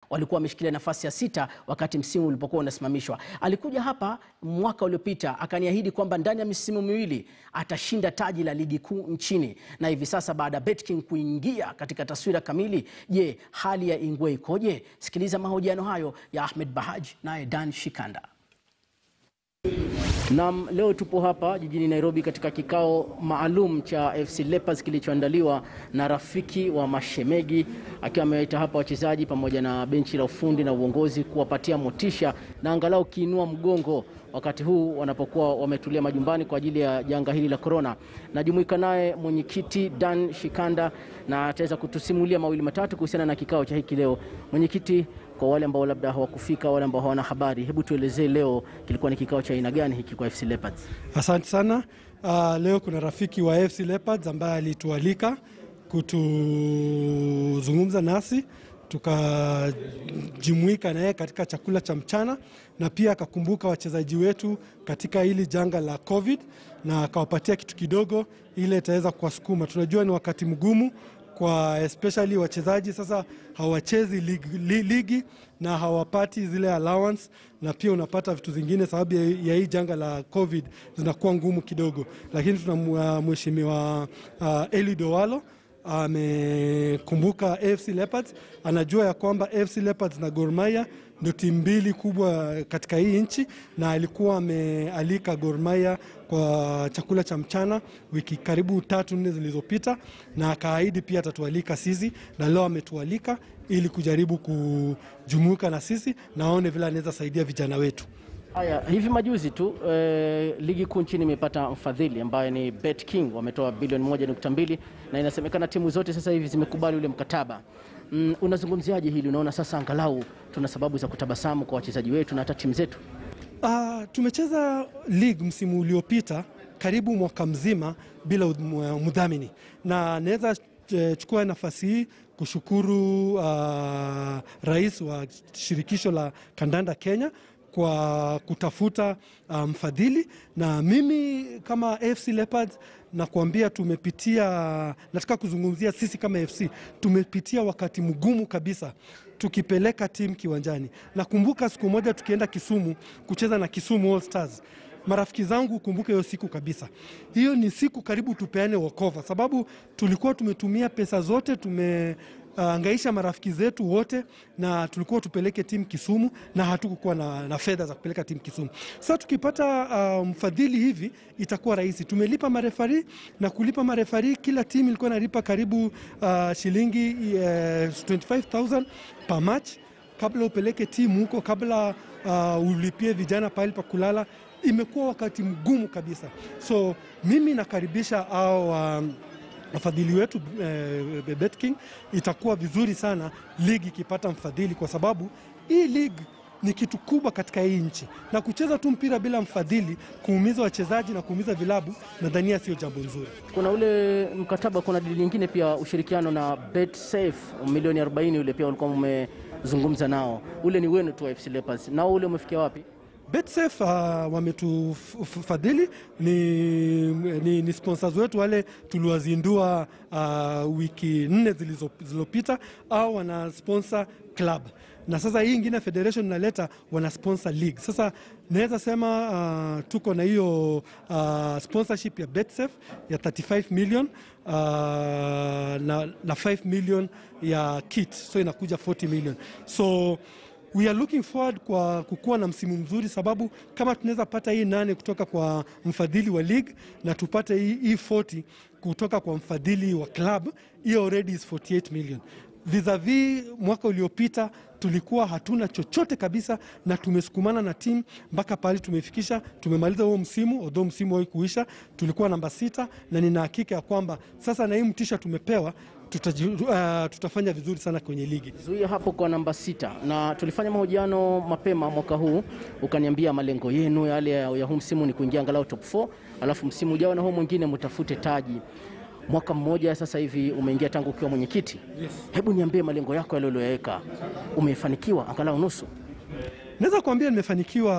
walikuwa wameshikilia nafasi ya sita wakati msimu ulipokuwa unasimamishwa. Alikuja hapa mwaka uliopita akaniahidi kwamba ndani ya misimu miwili atashinda taji la ligi kuu nchini, na hivi sasa baada ya BetKing kuingia katika taswira kamili, je, hali ya Ingwe ikoje? Sikiliza mahojiano hayo ya Ahmed Bahaj naye Dan Shikanda. Naam, leo tupo hapa jijini Nairobi katika kikao maalum cha FC Leopards kilichoandaliwa na rafiki wa Mashemegi, akiwa amewaita hapa wachezaji pamoja na benchi la ufundi na uongozi kuwapatia motisha na angalau kiinua mgongo wakati huu wanapokuwa wametulia majumbani kwa ajili ya janga hili la korona. Najumuika naye mwenyekiti Dan Shikanda na ataweza kutusimulia mawili matatu kuhusiana na kikao cha hiki leo. Mwenyekiti, kwa wale ambao labda hawakufika, wale ambao hawana habari, hebu tuelezee leo kilikuwa ni kikao cha aina gani hiki kwa FC Leopards? Asante sana. Uh, leo kuna rafiki wa FC Leopards ambaye alitualika kutuzungumza nasi tukajumuika naye katika chakula cha mchana na pia akakumbuka wachezaji wetu katika hili janga la COVID na akawapatia kitu kidogo ile itaweza kuwasukuma. Tunajua ni wakati mgumu kwa especially wachezaji sasa hawachezi ligi, li- ligi na hawapati zile allowance, na pia unapata vitu zingine sababu ya, ya hii janga la COVID zinakuwa ngumu kidogo, lakini tuna uh, mheshimiwa uh, Eliud Owalo amekumbuka AFC Leopards, anajua ya kwamba AFC Leopards na Gor Mahia ndio timu mbili kubwa katika hii nchi, na alikuwa amealika Gor Mahia kwa chakula cha mchana wiki karibu tatu nne zilizopita, na akaahidi pia atatualika sisi, na leo ametualika ili kujaribu kujumuika na sisi na aone vile anaweza saidia vijana wetu. Haya, hivi majuzi tu eh, ligi kuu nchini imepata mfadhili ambaye ni BetKing, wametoa bilioni moja nukta mbili na inasemekana timu zote sasa hivi zimekubali ule mkataba. Mm, unazungumziaje hili? Unaona sasa angalau tuna sababu za kutabasamu kwa wachezaji wetu na hata timu zetu? Uh, tumecheza league msimu uliopita karibu mwaka mzima bila udh- mdhamini, na naweza eh, chukua nafasi hii kushukuru uh, rais wa shirikisho la kandanda Kenya kwa kutafuta uh, mfadhili na mimi kama AFC Leopards na kuambia tumepitia, nataka kuzungumzia sisi kama FC tumepitia wakati mgumu kabisa tukipeleka timu kiwanjani. Nakumbuka siku moja tukienda Kisumu kucheza na Kisumu All Stars marafiki zangu, kumbuke hiyo siku kabisa. Hiyo ni siku karibu tupeane wokova, sababu tulikuwa tumetumia pesa zote tume uh, angaisha marafiki zetu wote, na tulikuwa tupeleke timu Kisumu na hatukukuwa na, na fedha za kupeleka timu Kisumu. Sasa tukipata uh, mfadhili hivi itakuwa rahisi. Tumelipa marefari na kulipa marefari, kila timu ilikuwa inalipa karibu uh, shilingi uh, 25000 per match kabla upeleke timu huko, kabla uh, ulipie vijana pahali pa kulala. Imekuwa wakati mgumu kabisa, so mimi nakaribisha au um, wafadhili wetu eh, BetKing. Itakuwa vizuri sana ligi ikipata mfadhili, kwa sababu hii ligi ni kitu kubwa katika hii nchi, na kucheza tu mpira bila mfadhili, kuumiza wachezaji na kuumiza vilabu, nadhania sio jambo nzuri. Kuna ule mkataba, kuna dili nyingine pia, ushirikiano na BetSafe milioni 40 ule pia ulikuwa mmezungumza nao, ule ni wenu tu wa FC Leopards, nao ule umefikia wapi? BetSafe uh, wametufadhili ni, ni, ni sponsors wetu wale tuliwazindua uh, wiki nne zilizo- zilizopita, au wana sponsor club na sasa hii ingine federation inaleta wana sponsor league. Sasa naweza sema uh, tuko na hiyo uh, sponsorship ya BetSafe ya 35 million uh, na, na 5 million ya kit, so inakuja 40 million so we are looking forward kwa kukuwa na msimu mzuri, sababu kama tunaweza pata hii nane kutoka kwa mfadhili wa league na tupate hii, hii 40 kutoka kwa mfadhili wa club, hiyo already is 48 million vis-a-vis mwaka uliopita tulikuwa hatuna chochote kabisa, na tumesukumana na timu mpaka pahali tumefikisha. Tumemaliza huo msimu, although msimu hau kuisha, tulikuwa namba sita, na nina hakika ya kwamba sasa na hii mtisha tumepewa tutaji, uh, tutafanya vizuri sana kwenye ligi. Zuia hapo kwa namba sita, na tulifanya mahojiano mapema mwaka huu, ukaniambia malengo yenu yale ya ya huu msimu ni kuingia angalau top 4, alafu msimu ujao na huu mwingine mtafute taji. Mwaka mmoja sasa hivi umeingia tangu ukiwa mwenyekiti. Yes. Hebu niambie malengo yako yale uliyoweka, umefanikiwa angalau nusu? Naweza kuambia nimefanikiwa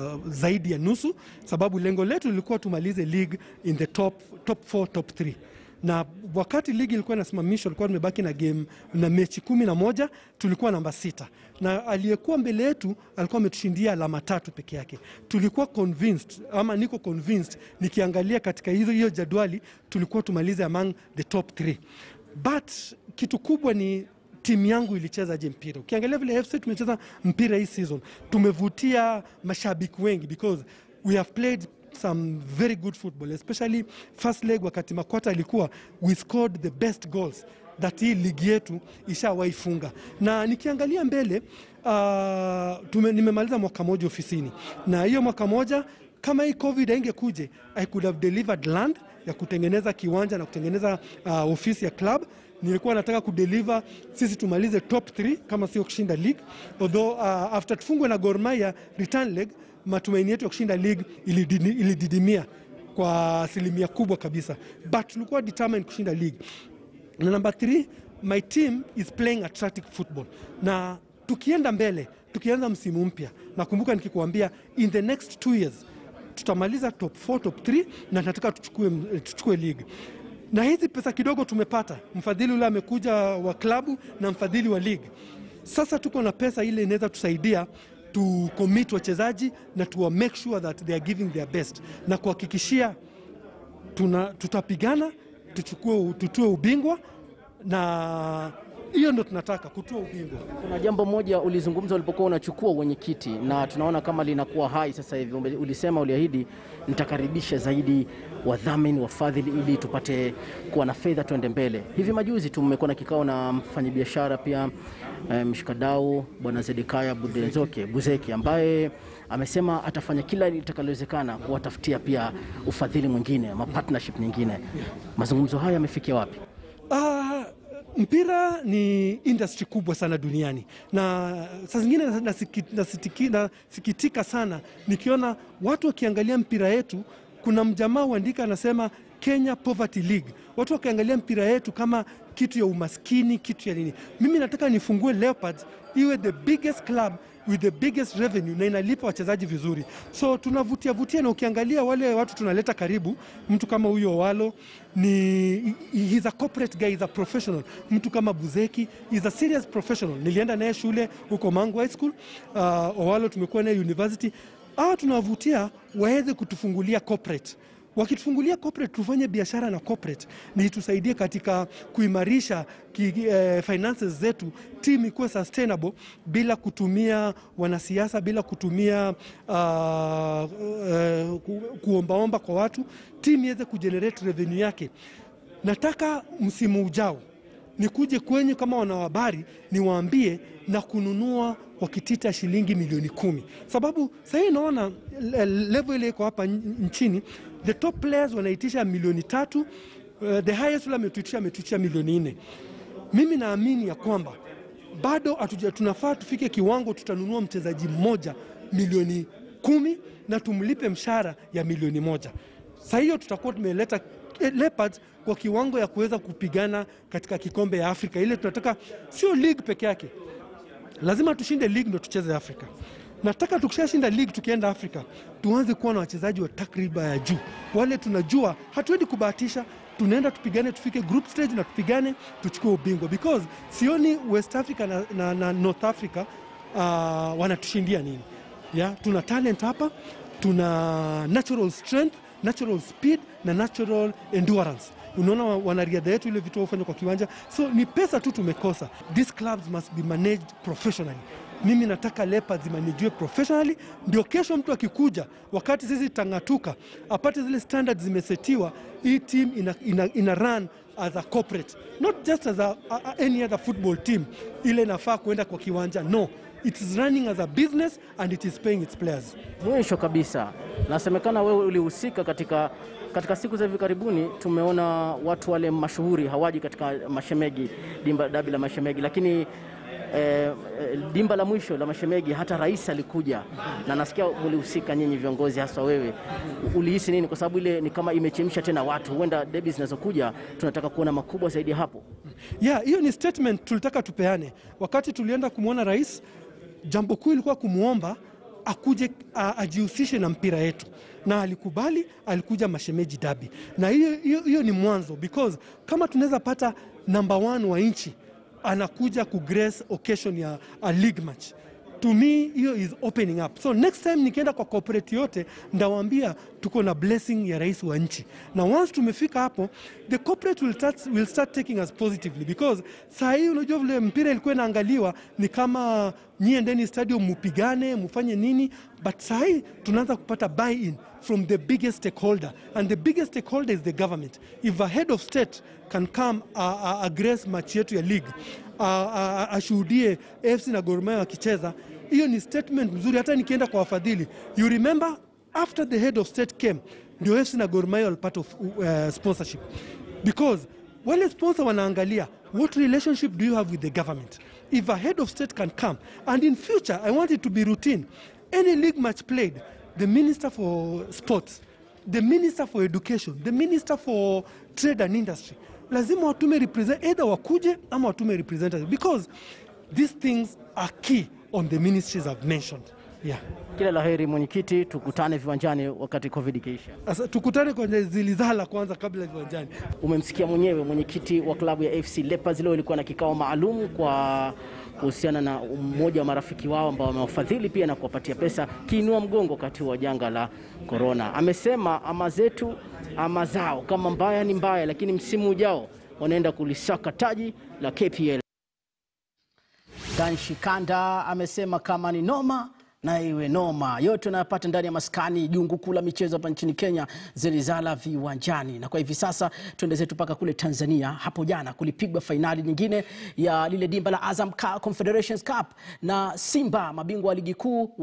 zaidi ya nusu, sababu lengo letu lilikuwa tumalize league in the top, top 4, top 3 na wakati ligi ilikuwa inasimamishwa, ilikuwa tumebaki na game na mechi kumi na moja, tulikuwa namba sita, na aliyekuwa mbele yetu alikuwa ametushindia alama tatu peke yake. Tulikuwa convinced ama niko convinced nikiangalia katika hizo hiyo jadwali tulikuwa tumalize among the top 3 but kitu kubwa ni timu yangu ilichezaje mpira. Ukiangalia vile FC tumecheza mpira hii season, tumevutia mashabiki wengi because we have played some very good football especially first leg, wakati Makwata alikuwa we scored the best goals that hii ligi yetu ishawahi funga, na nikiangalia mbele uh, tume, nimemaliza mwaka moja ofisini, na hiyo mwaka moja kama hii covid haingekuje I could have delivered land ya kutengeneza kiwanja na kutengeneza uh, ofisi ya club nilikuwa nataka kudeliver sisi tumalize top 3 kama sio kushinda league although uh, after tufungwe na Gor Mahia return leg matumaini yetu ya kushinda league ilidini- ilididimia kwa asilimia kubwa kabisa but tulikuwa determined kushinda league na number 3 my team is playing attractive football na tukienda mbele tukianza msimu mpya nakumbuka nikikuambia in the next two years tutamaliza top 4 top 3 na nataka tuchukue, tuchukue league na hizi pesa kidogo tumepata, mfadhili ule amekuja wa klabu na mfadhili wa league. Sasa tuko na pesa ile inaweza tusaidia tu commit wachezaji na tuwa make sure that they are giving their best na kuhakikishia tuna, tutapigana tuchukue tutue ubingwa na hiyo ndo tunataka kutua ubingwa. Kuna jambo moja ulizungumza ulipokuwa unachukua wenyekiti na tunaona kama linakuwa hai sasa hivi. Ume- Ulisema, uliahidi nitakaribisha zaidi wadhamini, wafadhili ili tupate kuwa na fedha tuende mbele. Hivi majuzi tu mmekuwa na kikao na mfanyabiashara pia eh, mshikadau Bwana Zedekaya Budenzoke Buzeki ambaye amesema atafanya kila litakalowezekana kuwatafutia pia ufadhili mwingine ama partnership nyingine. Mazungumzo haya yamefikia wapi? Ah, mpira ni industry kubwa sana duniani na saa zingine nasiki- nasitiki- nasikitika sana nikiona watu wakiangalia mpira yetu. Kuna mjamaa huandika anasema Kenya Poverty League, watu wakiangalia mpira yetu kama kitu ya umaskini, kitu ya nini. Mimi nataka nifungue Leopards iwe the biggest club with the biggest revenue na inalipa wachezaji vizuri, so tunavutia vutia, na ukiangalia wale watu tunaleta karibu, mtu kama huyo Walo ni he's a corporate guy, he's a professional. Mtu kama Buzeki is a serious professional. Nilienda naye shule huko Mangu High School. Uh, Owalo tumekuwa naye university. Ah, tunawavutia waweze kutufungulia corporate wakitufungulia corporate tufanye biashara na corporate, ni tusaidie katika kuimarisha ki, eh, finances zetu, team ikuwe sustainable bila kutumia wanasiasa, bila kutumia uh, uh, ku, kuombaomba kwa watu, team iweze kugenerate revenue yake. Nataka msimu ujao nikuje kwenyu kama wanahabari niwaambie na kununua kwa kitita shilingi milioni kumi, sababu sahii naona le- level ile iko hapa n- nchini, the top players wanaitisha milioni tatu, uh, the highest ule ametuitisha ametuitisha milioni nne. Mimi naamini ya kwamba bado hatuja, tunafaa tufike kiwango tutanunua mchezaji mmoja milioni kumi na tumlipe mshahara ya milioni moja. Saa hiyo tutakuwa tumeleta eh, Leopards kwa kiwango ya kuweza kupigana katika kikombe ya Afrika. Ile tunataka sio league peke yake, lazima tushinde league ndo tucheze Afrika. Nataka tukishashinda league tukienda Afrika tuanze kuwa na wachezaji wa takriba ya juu, wale tunajua hatuendi kubahatisha, tunaenda tupigane, tufike group stage na tupigane, tuchukue ubingwa, because sioni West Africa na, na, na North Africa uh, wanatushindia nini ya, tuna talent hapa, tuna natural strength, natural speed na natural endurance. Unaona wa- wanariadha yetu ile vitu wafanya kwa kiwanja, so ni pesa tu tumekosa. These clubs must be managed professionally. Mimi nataka Leopards imanajiwe professionally, ndio kesho mtu akikuja, wakati sisi tang'atuka, apate zile standards zimesetiwa. Hii team ina, ina, ina run as a corporate not just as a, a, a, any other football team ile inafaa kuenda kwa kiwanja no it is running as a business and it is paying its players Mwisho kabisa, nasemekana wewe ulihusika katika, katika siku za hivi karibuni. Tumeona watu wale mashuhuri hawaji katika Mashemegi, dimba dabi la Mashemegi, lakini eh, eh, dimba la mwisho la Mashemegi hata rais alikuja, na nasikia ulihusika nyinyi viongozi, haswa wewe. Ulihisi nini? Kwa sababu ile ni kama imechemsha tena watu, huenda debi zinazokuja tunataka kuona makubwa zaidi ya hapo. yeah hiyo ni statement tulitaka tupeane wakati tulienda kumwona rais jambo kuu ilikuwa kumwomba akuje a- ajihusishe na mpira yetu na alikubali, alikuja Mashemeji Dabi, na hiyo hiyo- hiyo ni mwanzo, because kama tunaweza pata number one wa nchi anakuja kugrace occasion ya a league match to me hiyo is opening up so next time nikienda kwa corporate yote ndawaambia tuko na blessing ya rais wa nchi na once tumefika hapo the corporate will start, will start taking us positively because saa hii unajua vile mpira ilikuwa inaangaliwa ni kama nyie ndeni stadium mupigane mufanye nini but saa hii tunaanza kupata buy in from the biggest stakeholder and the biggest stakeholder is the government if a head of state can come uh, uh, address match yetu ya league uh, uh, ashuhudie AFC na Gor Mahia wakicheza, hiyo ni statement mzuri. Hata nikienda kwa wafadhili, you remember after the head of state came, ndio AFC na Gor Mahia walipata uh, sponsorship because wale sponsor wanaangalia what relationship do you have with the government if a head of state can come and in future i want it to be routine any league match played the minister for sports the minister for education the minister for trade and industry lazima watume represent either wakuje ama watume representative because these things are key on the ministries i've mentioned yeah Kila la heri mwenyekiti, tukutane viwanjani wakati covid ikiisha. Asa, tukutane kwenye zilizala kwanza kabla viwanjani Umemsikia mwenyewe mwenyekiti wa klabu ya AFC Leopards. Leo ilikuwa na kikao maalum kwa kuhusiana na mmoja wa marafiki wao ambao wamewafadhili pia na kuwapatia pesa kiinua mgongo wakati wa janga la korona. Amesema ama zetu ama zao, kama mbaya ni mbaya, lakini msimu ujao wanaenda kulisaka taji la KPL. Dan Shikanda amesema kama ni noma na iwe noma. Yote unayopata ndani ya maskani jungu kuu la michezo hapa nchini Kenya, Zelizala viwanjani. Na kwa hivi sasa tuende zetu mpaka kule Tanzania. Hapo jana kulipigwa fainali nyingine ya lile dimba la Azam Confederations Cup na Simba mabingwa wa ligi kuu